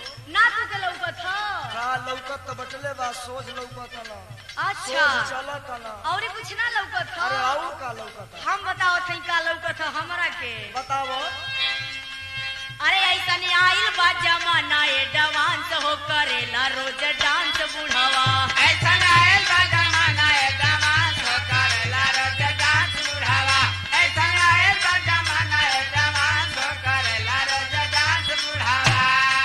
ना तू के लौकत ह का लौकत तो बटले बा सोच लौकत ना अच्छा सोच चलत ना और कुछ ना लौकत ह अरे और का लौकत हम बताओ थई का लौकत ह हमरा के बताओ अरे ऐसा आइल बा जमाना ए डांस हो करेला रोज डांस बुढ़ावा ऐसा आयल बा जमाना ए जवान हो करेला रोज डांस बुढ़ावा ऐसा आयल बा जमाना ए जवान हो करेला रोज डांस बुढ़ावा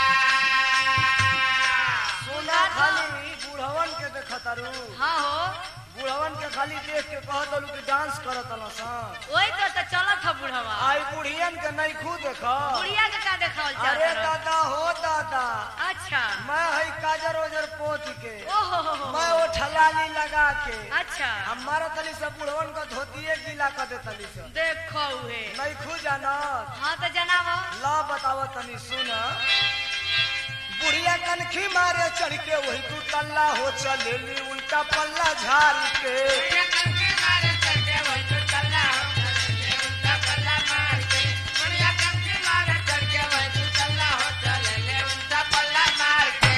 सुना खाली बुढ़वन के देखतारू हाँ हो बुढ़वन के खाली देख के कहत दलू कि डांस करत ना सा वही तो तो चलत ह बुढ़ावा आई बुढ़ियन के नहीं खुद देख बुढ़िया के का देखावल अरे चाहत रह? दादा हो दादा अच्छा मैं हई काजर ओजर पोत के ओहो हो हो मैं वो ठलाली लगा के अच्छा हमारा तली सब बुढ़वन का धोतिए गीला कर दे तली सब देखो उहे नहीं खू जाना हाँ तो जनाब ला बतावा तनी सुन बुढ़िया कनखी मारे चढ़ के वही तू तल्ला हो चलेली उल्टा पल्ला झाड़ के बुढ़िया कंके मारे चढ़के वही तो चला हो चले उल्टा पल्ला मार के बुढ़िया कंके मारे चढ़के वही तो चला हो चले उल्टा पल्ला मार के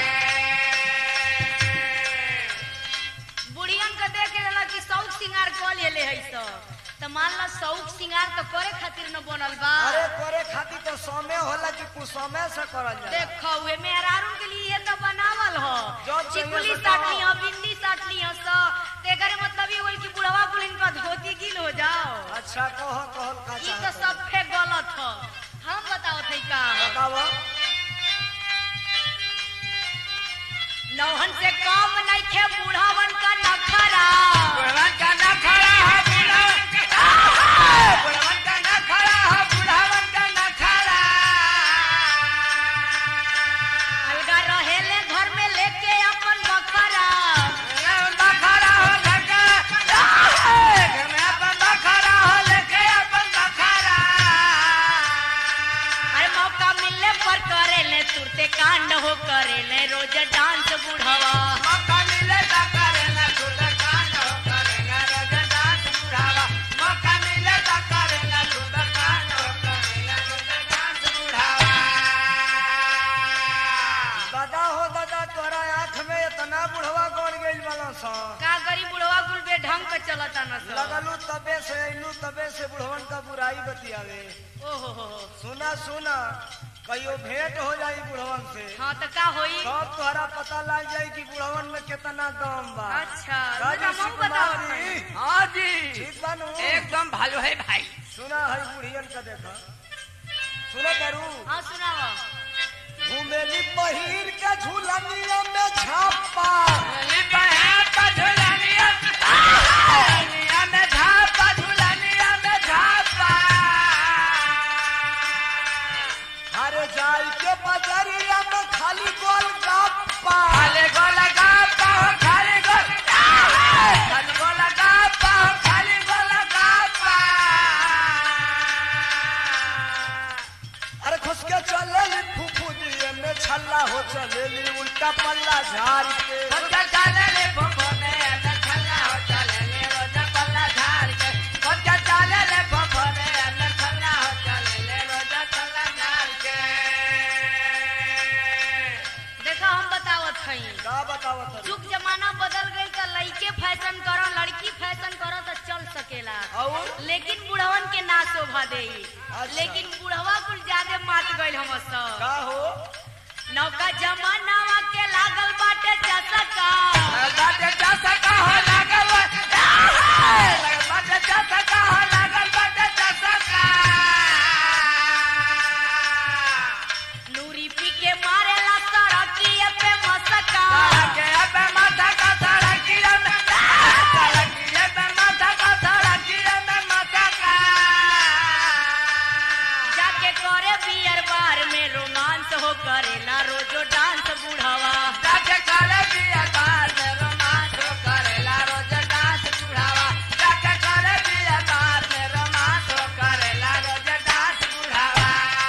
बुढ़ियन के देख के रहला कि शौक सिंगार कर लेले है सब तो मान ला शौक सिंगार तो करे खातिर न बनल बा अरे करे खातिर तो समय होला कि कुछ समय से करल जाला देखो उहे मेहरारू के लिए ये तो बनावल हो जब चाहिए चिकुली बताओ। साटली हो बिंदी साटली हो सो तेरे मतलब ये होल कि बुढ़वा बुढ़िन का धोती गिल हो जाओ अच्छा कह कहल का ये तो चाहत सब फे गलत हो हम बताओ थे का बतावा नौहन से कम नहीं खे बुढ़ावन का नखरा बुढ़वन का ना खड़ा है बुढ़वन का बुढ़वन का ना खड़ा है बुढ़वन का ना खड़ा अलगा रहेले घर में लेके अपन बकरा बखरा हो लगे घर में अपन बखरा हो लगे अपन बखरा अरे मौका मिलने पर करेले तुरते कांड हो करेले रोज डांस बुढ़वा मौका मिले तो करेला खुद कान हो करेला रोज डांस बुढ़ावा मौका मिले तो करेला खुद कान हो करेला रोज डांस बुढ़ावा दादा हो दादा तोरा आँख में इतना बुढ़वा गड़ गइल वाला सा का गरीब बुढ़वा कुल बे ढंग के चलता न सब लगलू तबे से अइलू तबे से बुढ़वन का बुराई बतियावे ओहो हो हो सुना सुना कहियो भेंट हो जाई बुढ़वन से हाँ तो का होई तब तोहरा पता लग जाई कि बुढ़वन में कितना दम बा अच्छा राजू हम बताओ कुमारी हाँ जी ठीक बानू एकदम भालो है भाई सुना है बुढ़ियन का देखा सुनो करू हाँ सुनाओ घूमेली पहिर के झूलनिया में छापा झूलनी बहन का झूलनिया झूलनिया में झापा झूलनिया में झापा अरे जाई के बजरिया में खाली गोल गप्पा खाली गोल गप्पा हो खाली गोल खाली गोल गप्पा हो खाली गोल गप्पा अरे खुश के चलेली फूफू दिए में छल्ला हो चलेली उल्टा पल्ला झाड़ के बच्चा चले ले फफोने न खल्ला हो चले ले रोजा पल्ला झाड़ के बच्चा चले ले फफोने न खल्ला हो चले ले रोजा पल्ला झाड़ के देखो हम बतावत हई का बतावत है? जुग जमाना बदल गई तो लड़के फैशन करो लड़की फैशन करो तो चल सकेला और लेकिन बुढ़वन के ना शोभा दे अच्छा। लेकिन बुढ़वा कुल ज्यादा मात गइल हम सब का हो नौका जमानावा के लागल बाटे चसका बाटे चासा का हो लागल बा- बाटे चासा का हो लागल बाटे चासा का नूरी पी के मारेला सड़किए पे मसका सड़के पे माथा का सड़किया में सड़किया पे माथा का सड़किया में माथा का जाके करे बियर बार में रोमांस हो करेला रोजो डांस बुढ़ावा जाके करे बिया बार में रोमांस हो करेला रोज डांस बुढ़ावा जाके करे बिया बार में रोमांस हो करेला रोज डांस बुढ़ावा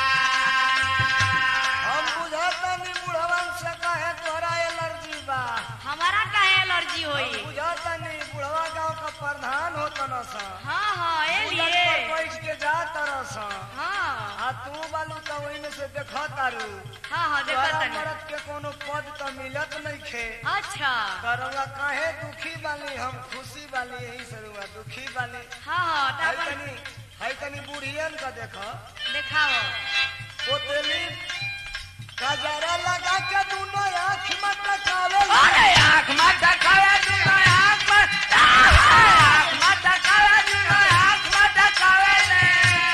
हम बुझाता नहीं बुढ़वन से कहे तोरा एलर्जी बा हमारा काहे एलर्जी हम होई बुझाता नहीं बुढ़वा गांव का प्रधान होता न सा हाँ हाँ ए उलट लिए पर बैठ के जा तरह सा हाँ आ तू बालू तो वही में से देखा तारू हाँ हाँ देखा तोहरा तनी मरद के कोनो पद तो मिलत नहीं खे अच्छा करवा काहे दुखी बानी हम खुशी बानी यही से रुआ दुखी बानी हाँ हाँ है तब तनी है तनी बुढ़ियन का देखो देखाओ पोतेली गजरा लगा के दूनो आँख में टकावे अरे आँख मत दिखावे दुनो आँख मत आँख मत दिखावे दुनो आँख मत दिखावे ले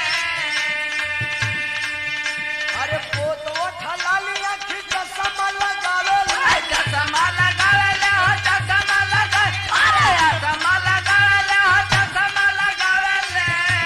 अरे पोतवा ठलाली आँखी चश्मा लगावे अरे चश्मा लगावे ले हो चश्मा लगावे अरे चश्मा लगावे ले हो चश्मा लगावे ले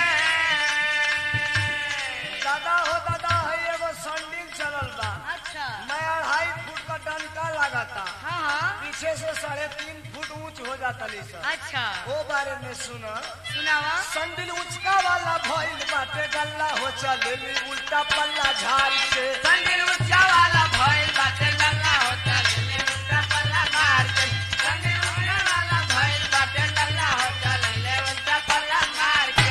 दादा हो दादा है एगो संडिल चलल बा अच्छा मैं अढ़ाई फुट का डंका लगाता हाँ हाँ पीछे से साढ़े तीन फुट ऊंच हो जाता ली सर अच्छा वो बारे में सुना सुनावा संडिल उचका वाला भइल बाटे गल्ला हो चलेली उल्टा पल्ला झाड़ के संदिल ऊंचा वाला भइल बाटे लल्ला होता ले उल्टा पल्ला मार के संदिल ऊंचा वाला भइल बाटे लल्ला होता ले उल्टा पल्ला मार के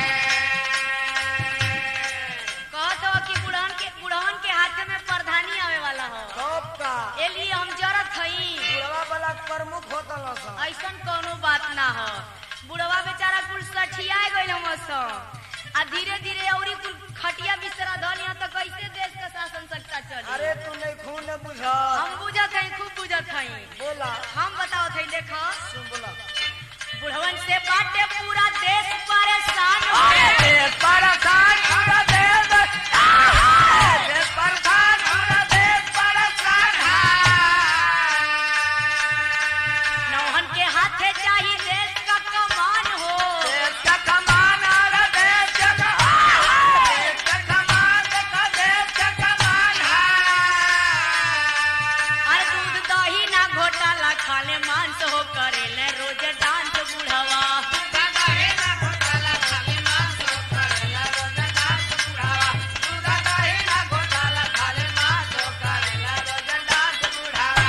कहत हो कि बुढ़वन के बुढ़वन के हाथ में प्रधानी आवे वाला हो कब का ए लिए हम जरत हई बुढ़वा वाला प्रमुख होता ना सब ऐसन कोनो बात ना हो बुढ़वा बेचारा कुल सठिया गइल हम आ धीरे धीरे औरी कुल खटिया बिस्तरा धल यहाँ तो कैसे देश का शासन सकता चली अरे तू नहीं खून ने बुझा हम बुझत हई खूब बुझत हई बोला हम बताओ थई देखो सुन बोला बुढ़वन से बाटे पूरा देश परेशान अरे है देश परेशान पूरा देश आहा! देश परेशान पूरा देश परेशान है नौहन के हाथे चाहिए देश का कमान हो देश का कमान और देश का कमान देश का कमान का देश का कमान अरे है दूध दही ना घोटाला खाले मांस हो करेले रोज डांस बुढ़वा दूधा दही ना घोटाला खाली मांस हो करेला रोज डांस बुढ़ावा दूधा दही ना घोटाला खाली मांस हो करेला रोज डांस बुढ़ावा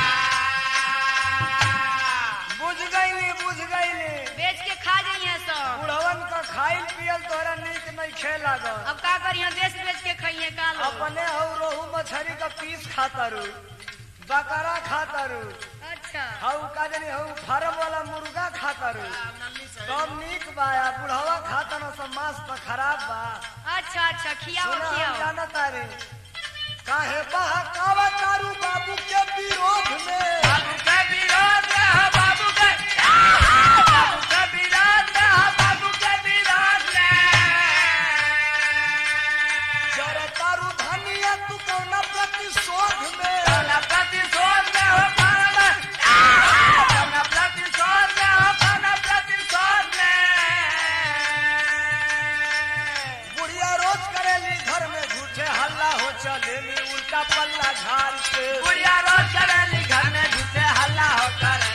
बुझ गईली बुझ गईली बेच के खा जाइए सब बुढ़वन का खाइल पियल तोरा नीक नहीं खे लागल अब का करिए देश बेच के खाइए का लो अपने हऊ रोहू मछली का पीस खाता रू बकरा खाता रू अच्छा हऊ का जनी हऊ फार्म वाला मुर्गा खाता रू कम नीक बा या बुढ़वा खाता ना सब मांस तो खराब बा अच्छा अच्छा खियाओ सुना हम खियाओ जाना तारे काहे बहकावा तारू बाबू के विरोध में बाबू के विरोध में हो बाबू के बाबू के विरोध में हो बाबू के विरोध में जरा तारू धनिया तू कौना प्रतिशोध में कौना प्रतिशोध में हो कौना कौना प्रतिशोध में हो कौना प्रतिशोध में बुढ़िया रोज करेली घर में झूठे हल्ला हो चलेली उल्टा पल्ला झाड़ के बुढ़िया रोज करेली घर में झूठे हल्ला हो कर